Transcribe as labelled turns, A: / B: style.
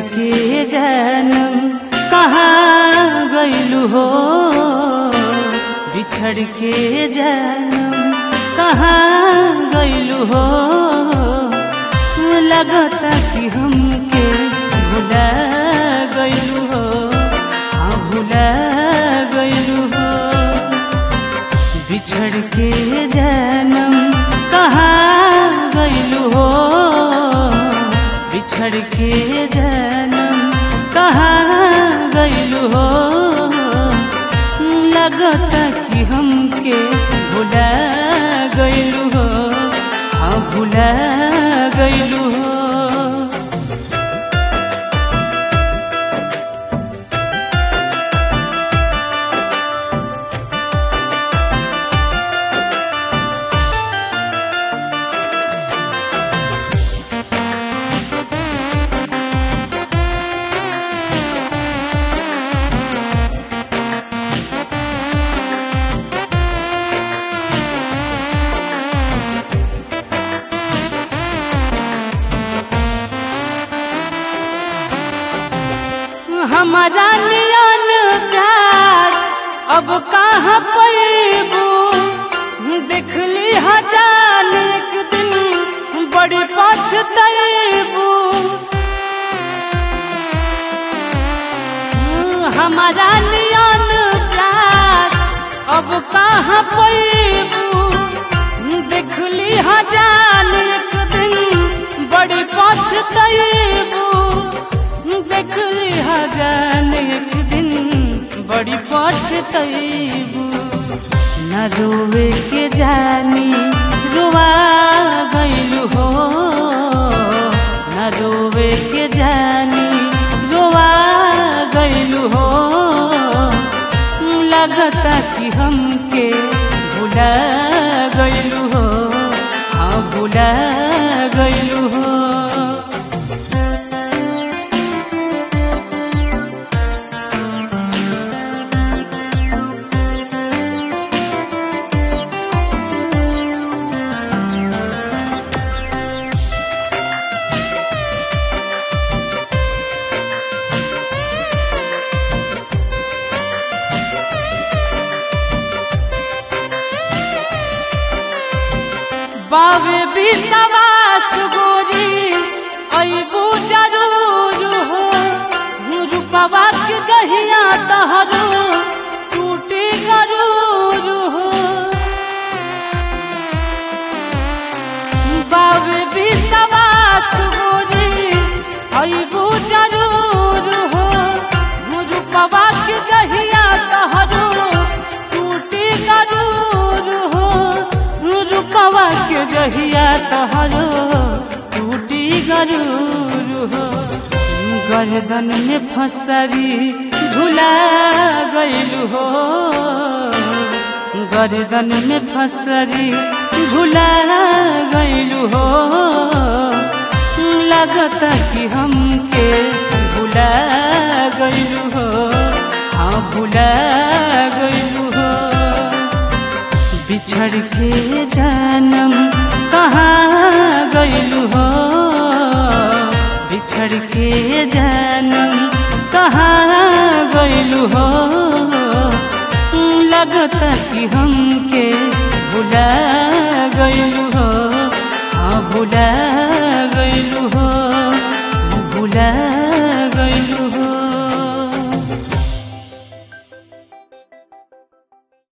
A: के जानम कहाँ गइलू हो बिछड़ के जानम कहाँ गइलू हो लगता कि हमके भुला गइलू हो हाँ भुला गइलू हो बिछड़ के जानम कहाँ गइलू हो बिछड़ के जानम कहाँ गइलू हो लगता कि हमके भुला गइलू हो हाँ भुला गइलू हो हमारा नियन प्यार अब कहाँ पैबू देखली हजार एक दिन बड़ी पछतैबू हमारा नियन प्यार अब कहाँ पैबू देखली हजार एक दिन बड़ी पछतैबू देखली हजार एक दिन बड़ी पछतैबू न रोवे के जानी रुआ गइलू हो न रोवे के जानी रुआ गइलू हो लगता कि हमके भुला गइलू हो हाँ भुला गइलू हो बाबे विश्वास गोरी अबू जरूर हो रूपवा के गहिया तहरू टूटी गरूर हो बाबे विश्वास गोरी अबू जरूर हो रूपवा के गहिया तहरू टूटी गरूर हो रूपवा के गहिया तहरो टूटी गरूर हो गर्दन में फसरी झूला गइलू हो गर्दन में फसरी झूला गइलू हो लगता कि हमके भुला गइलू हो हाँ भुला गइलू हो बिछड़ के जानम कहाँ गइलू हो बिछड़ के जानम कहाँ गइलू हो लगता कि हमके भुला गइलू हो हाँ भुला